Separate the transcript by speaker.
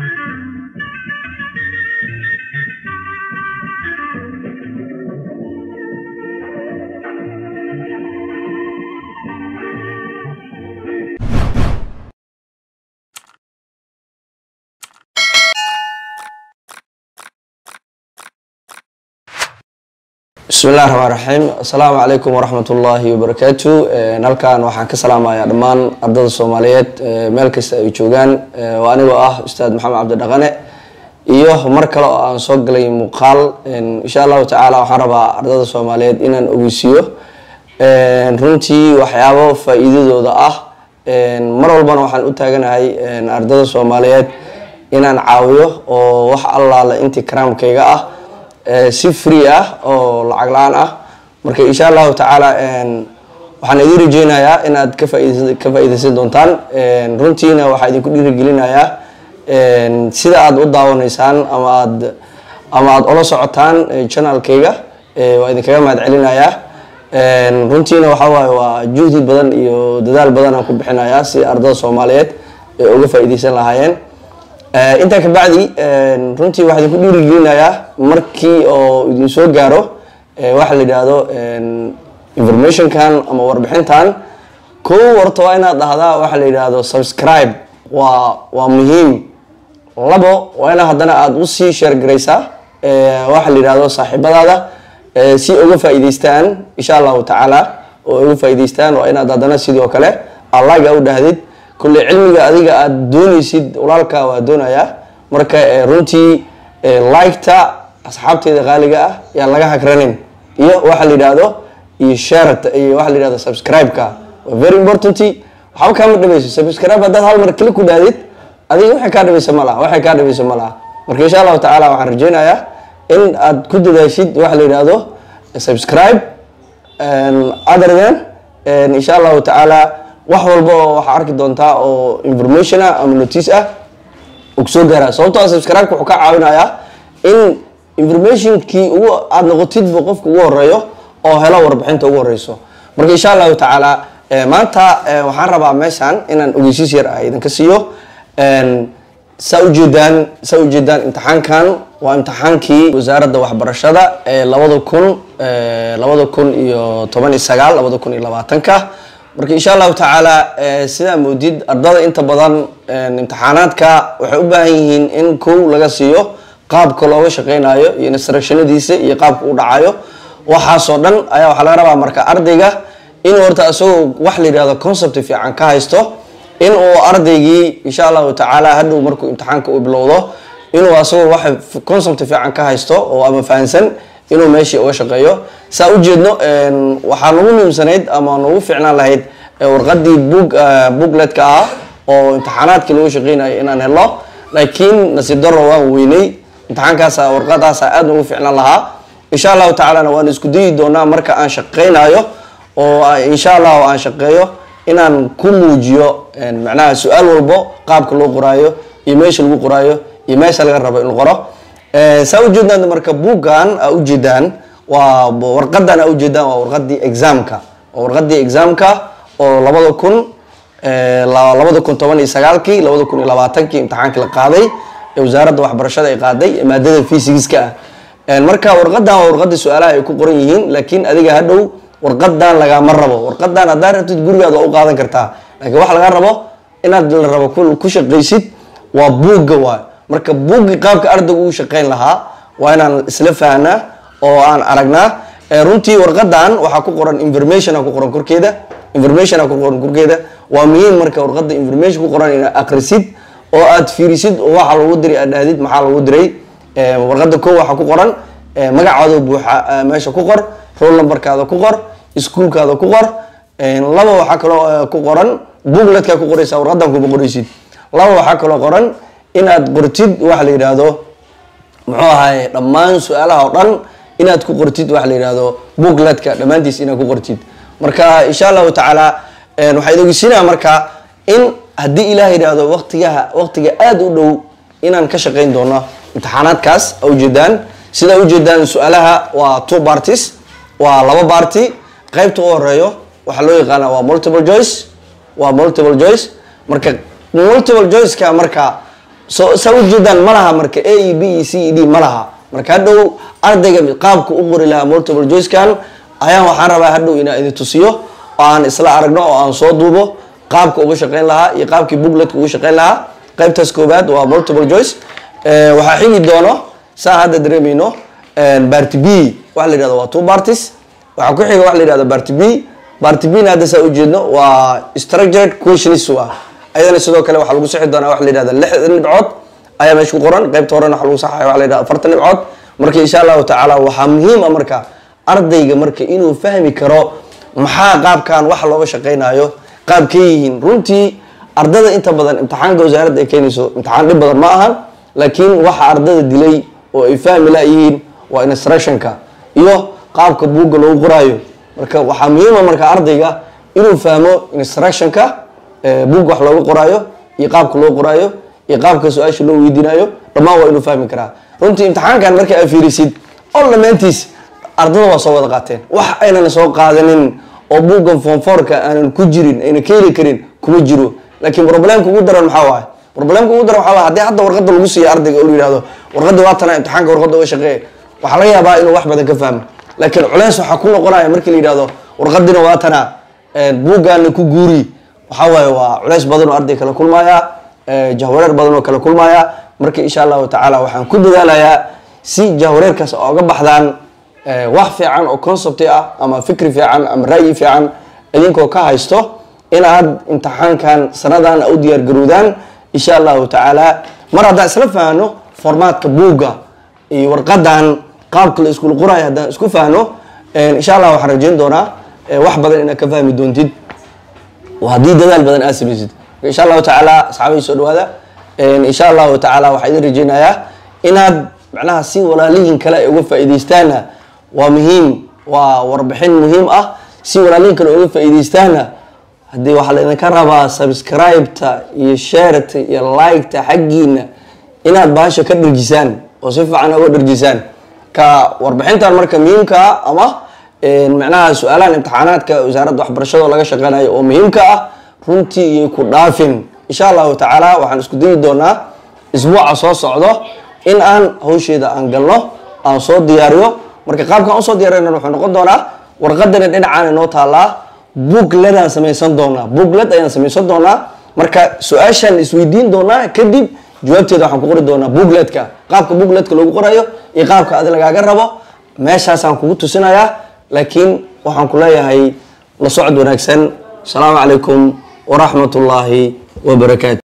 Speaker 1: bismi illahi raxmaan raxiim assalaamu calaykum waraxmat ullaahi wabarakaatu halkan waxaan ka salaamayaa dhammaan ardada soomaaliyeed meel kasta ay joogaan oo anigoo ah ustaad maxamed cabdidhaqane iyo mar kale oo aan soo galay muuqaal insha allahu tacaala waxaan rabaa ardada soomaaliyeed inaan ogeysiiyo runtii waxyaabo faa-iidadooda ah mar walbana waxaan u taaganahay ardada soomaaliyeed inaan caawiyo oo wax allaala intii karaamkayga ah si free ah oo lacag la-aan ah marka insha allahu tacaala waxaan idin rajeynayaa inaad ka faa- ka faa-ideysan doontaan runtiina waxaa idinku dhiirigelinayaa sida aad u daawanaysaan ama aad ama aada ula socotaan channelkayga waa idinkaga mahad celinayaa runtiina waxa waaye waa juhdi badan iyo dadaal badan aan ku bixinayaa si ardada soomaaliyeed ay uga faa-ideysan lahaayeen intaa kabacdi runtii waxaa idinku dhiirigelinayaa markii oo idin soo gaaro waxa la yidhaahdo informationkan ama warbixintan kow horta waa inaad dhahdaa waxa la yidhaahdo subscribe waa waa muhiim labo waa ina haddana aada usii sheergaraysaa waxa la yidhahdo saaxiibadaada si uga faa-iideystaan insha allahu tacaala oo uga faa-iideystaan waa inaad haddana sidoo kale allaga u dhahdid kulle cilmiga adiga aada dooneysid walaalka waa doonayaa marka runtii liketa asxaabteeda qaaliga ah yaan laga hagranin iyo waxa la yidhaahdo iyo sharet iyo waxa la yidhahdo subscribe-ka waa very important waxba kaama dhamayso subscribe haddaad hal mar kili ku dhahdid adiga waxay kaa dhamaysa ma laha waxay kaa dhamaysa ma laha marka insha allahu tacaala waxaan rajeynayaa in aad ku dadaashid waxa la yidhaahdo subscribe other than insha allahu tacaala wax walba oo waxaa arki doontaa oo information ah ama notice ah uu kusoo gaara sababtoo subscribe-ka wuxuu ka caawinayaa in informationkii ugu aada noqotidba qofka ugu horeeyo oo helo warbixinta ugu horeyso marka insha allahu tacaala maanta waxaan rabaa meeshan inaan ogeysiis yar ah idinka siiyo saa ujeedaan saa ujeedaan imtixaankan waa imtixaankii wasaaradda waxbarashada ee labada kun labada kun iyo toban iyo sagaal labada kun iyo labaatanka marka insha allahu tacaala sidaa moodid ardada inta badan imtixaanaadka waxay u baahan yihiin in kow laga siiyo qaabka looga shaqeynayo iyo instructionadiisa iyo qaabka u dhacayo waxaasoo dhan ayaa waxaa laga rabaa marka ardayga inuu horta isagoo wax la yidhahdo concept fiican ka haysto in uu ardaygii insha allahu tacaala hadhow markuu imtixaanka u bilowdo inuu asagoo wax concept fiican ka haysto oo ama fahansan inuu meeshii uga shaqeeyo saa ujeedno waxaa nagu muhiimsanayd ama nagu fiicnaan lahayd warqadii bug bookletka ah oo imtixaanaadkii lagu shaqeynayo inaan helo laakiin nasiib daro waan weynay imtixaankaasa warqadaasa aada nagu fiicnaan lahaa insha allahu tacaalana waan isku dayi doonaa marka aan shaqeynayo oo insha allahu aan shaqeeyo inaan ku muujiyo macnaha su-aal walbo qaabka loo qoraayo iyo meesha lagu qoraayo iyo meesha laga rabo in la qoro saa ujeedaan marka buuggan a ujeedaan waa warqadan a ujeedaan waa warqadii examka waa warqadii examka oo labada kun labada kun toban iyo sagaalkii labada kun iyo labaatankii imtixaankii la qaaday ee wasaaradda waxbarashada ay qaaday maadada fysigiska ah marka warqadan waa warqadii su-aalaha ay ku qoran yihiin laakiin adiga hadhow warqadan lagama rabo warqadan haddaa rabtid gurigaad waa u qaadan kartaa laakiin waxa laga rabo inaad la rabo ku shaqaysid waa buugga waay marka buuggi qaabka ardaygu uu shaqeyn lahaa waa inaan isla fahnaa oo aan aragnaa runtii warqadan waxaa ku qoran information ku qoran korkeeda information ku qoran korkeeda waa muhiim marka warqada information ku qoran inaad akrisid oo aad fiirisid oo waxa lagu diray aad dhahdid maxaa lagu diray warqada koo waxaa ku qoran magacaada buuxa meesha ku qor roll numberkaada ku qor iskuolkaada ku qor laba waxaa kaloo ku qoran bookletkaa ku qoraysa warqadan kuma qoraysid laba waxaa kaloo qoran inaad qortid waxa la yidhaahdo muxuu ahaye dhammaan su-aalaha oo dhan inaad ku qortid waxa la yidhaahdo bookletka dhammaantiis inaad ku qortid marka insha allahu tacaala waxaa idin ogeysiinaya marka in haddii ilaah yidhaahdo waqtigaha waqtiga aada u dhow inaan ka shaqeyn doono imtixaanaadkaas a ujeedaan sidaa ujeedaan su-aalaha waa two parties waa laba party qeybta u horeeyo waxaa loo yaqaana waa multiple joice waa multiple joice marka multiple joiceka marka so saa ujeedaan ma laha marka a e b e c e d ma laha marka hadhow ardayga qaabka u qori lahaa multiple joycekan ayaan waxaan rabaa hadhow inaan idin tusiyo oo aan isla aragno oo aan soo duubo qaabka uga shaqeyn lahaa iyo qaabkii bookletka uga shaqeyn lahaa qaybtaas koowaad waa multiple joyce waxaa xigi doono saa hadda dareemayno barty b waxa la yihahdo waa two parties waxaa ku xiga waxa la yihahdo barty b barty b na hadda saa ujeedno waa structured questions ah ayadana sidoo kale waxaa lagu sixi doonaa waxa la yihahda lixdan dhibcood ayaa meesha ku qoran qaybta horena waxa lagu saxaya waxa la yihahda afartan dhibcood marka insha allahu tacaala waxaa muhiim ah marka ardayga marka inuu fahmi karo maxaa qaabkan wax looga shaqeynayo qaabkay yihiin runtii ardada inta badan imtixaanka wasaaradda ay keenayso imtixaan dhib badan ma ahan laakiin waxa ardada dilay oo ay fahmi layihiin waa instructionka iyo qaabka buugga loogu qoraayo marka waxaa muhiima marka ardayga inuu fahmo instructionka buugga wax looga qoraayo iyo qaabka loo qoraayo iyo qaabka su-aasha loo weydiinayo dhammaan waa inuu fahmi karaa runtii imtixaankan marka aad fiirisid oo dhammaantiis ardada waa soo wada qaateen wax aynan soo qaadanin oo buuggan foomfoorka aanan ku jirin ayna ka heli karin kuma jiro laakiin problemka ugu daran maxaa waaye problemka ugu daran waxaa waaye haddii hadda warqadda lagu siiya ardayga oo la yihahdo warqadda waa tana imtixaanka warqadda uga shaqeeya waxaa laga yaabaa inuu wax badan ka fahmo laakiin culeys waxaa ku noqonaya markii la yihahdo warqadina waa tana buuggaana ku guuri waxaa waaye waa culeys badan oo arday kala kulmaya jahwareer badan oo kala kulmaya marka insha allahu tacaala waxaan ku dadaalayaa si jahwareerkaas ooga baxdaan wax fiican oo concept ah ama fikri fiican ama ra'yi fiican idinkoo ka haysto in aad imtixaankan sanadan u diyaar garowdaan insha allahu tacaala mar haddaan isla fahno formaadka buugga iyo warqadan qaabka la iskula qoraayo haddaan isku fahno insha allah waxaan rajeyn doonaa wax badan inaad ka fahmi doontid haddii dadaal badan aad samaysid insha allahu tacaala asxaabay soo dhawaada insha allahu tacaala waxaa idin rajeynayaa inaad macnaha si walaalihiin kale ay uga faa'iidaystaana waa muhiim waa warbixin muhiim ah si walaalihiin kale uga faa'iidaystaana haddii waxaa laydinka rabaa subscribe-ta iyo shareta iyo like-ta xaggiina inaad bahasha ka dharjisaan oo si fiican uga dharjisaan ka warbixintan marka muhiimka ah ama macnaha su-aalahan imtixaanaadka wasaaradda waxbarashada laga shaqeynayo oo muhiimka ah runtii iyay ku dhaafin insha allahu tacaala waxaan isku dayi doonaa isbuuca soo socdo in aan hawsheeda aan galno aan soo diyaariyo marka qaabkaan usoo diyaarina wuxuu noqon doonaa warqadana dhinacaan inoo taallaa booklet aan samaysan doonaa booklet ayaan samaysan doonaa marka su-aashaan isweydiin doonaa kadib jawaabteeda waxaan ku qori doonaa bookletka qaabka bookletka loogu qorayo iyo qaabka adi lagaaga rabo meeshaasaan kugu tusinayaa laakiin waxaan ku leeyahay la socod wanaagsan asalaamu calaykum waraxmat ullaahi wabarakaatu